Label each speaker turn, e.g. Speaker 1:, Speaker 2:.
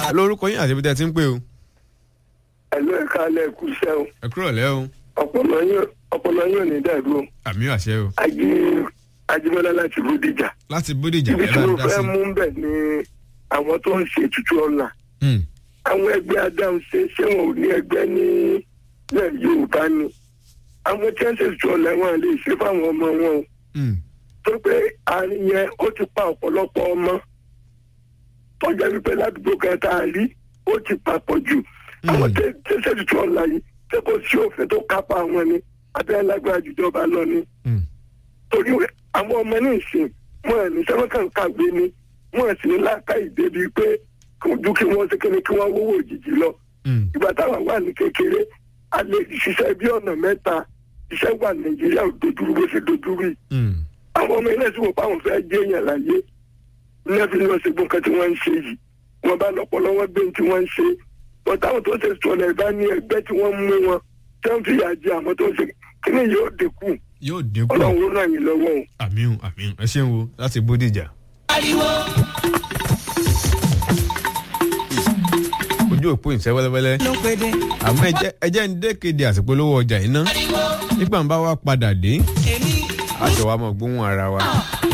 Speaker 1: lórúkọ yín àti ibi tẹ́ ẹ ti ń pè o.
Speaker 2: ẹ̀lú ẹ̀ka alẹ́ kú iṣẹ́ o
Speaker 1: ẹ kúrò lẹ́ o.
Speaker 2: ọpọlọ yín ọpọlọ yín ò ní dàrú o
Speaker 1: àmì àṣẹ o.
Speaker 2: ají ajímọ́lá láti bódìjà
Speaker 1: láti bódìjà
Speaker 2: ibi
Speaker 1: ẹ
Speaker 2: tí
Speaker 1: bá
Speaker 2: mo
Speaker 1: ń dá
Speaker 2: fẹ́
Speaker 1: sí.
Speaker 2: mú bẹ̀ ni àwọn tó ń ṣe ètùtù ọ̀la
Speaker 1: Hmm.
Speaker 2: àwọn ẹgbẹ́ adáhùn ṣe ṣé wọn ò ní ẹgbẹ́ ní ilẹ̀ yorùbá ni àwọn tí wọ́n ṣe ètùtù ọ̀la wọn lè ṣe fáwọn ọmọ wọn o
Speaker 1: Hmm.
Speaker 2: tó pé àárín yẹn ó ti pa ọ̀pọ̀lọpọ̀ ọmọ tọ́jà wípé ládùúgbò kan tá a rí ó ti papọ̀ jù àwọn tí tí ṣe ètùtù ọ̀la yìí ṣé kò sí òfin tó kápá wọn ni àbí alágbára jùjọba lọ ni
Speaker 1: Hmm.
Speaker 2: torí àwọn ọmọ ní ìsìn wọn ẹ̀ ní sẹ́wọ́n kan kàgbé ni wọn ẹ̀ sì ní láàká ìdébi pé kí ojú kí wọ́n ṣe kíni kí wọ́n wówó òjijì lọ
Speaker 1: Hmm.
Speaker 2: ìgbà táwọn wà ní kékeré a lè ṣiṣẹ́ bí ọ̀nà mẹ́ta iṣẹ́ wà nàìjíríà ò dojúrú bó ṣe dojúrú yìí
Speaker 1: Hmm.
Speaker 2: àwọn ọmọ ilé ìsìnkú páwọn fẹ́ jẹ́ èèyàn láyé lẹ́fí lọ sí gbọ́n kan tí wọ́n ń ṣe yìí wọ́n bá lọ́pọ̀lọ́ wọn gbé tí wọ́n ń ṣe wọ́n táwọn tó ṣe sọ̀rọ̀ ìbá ní ẹgbẹ́ tí wọ́n mú wọn tí wọ́n fi yà jẹ àwọn tó ṣe kíní yóò dínkù
Speaker 1: yóò dínkù.
Speaker 2: ọlọ́run ó ràn yín lọ́wọ́ o.
Speaker 1: àmì o àmì o ẹ ṣeun o láti bódìjà. ojú òpó ìṣẹ́ wẹ́lẹ́wẹ́lẹ́ àmọ́ ẹjẹ́ ẹjẹ́ ń dékéde àsìkò lówó ọjà yìí ná nígbà ń bá wa padà dé àjọ wa mọ̀ gbóhùn ara wa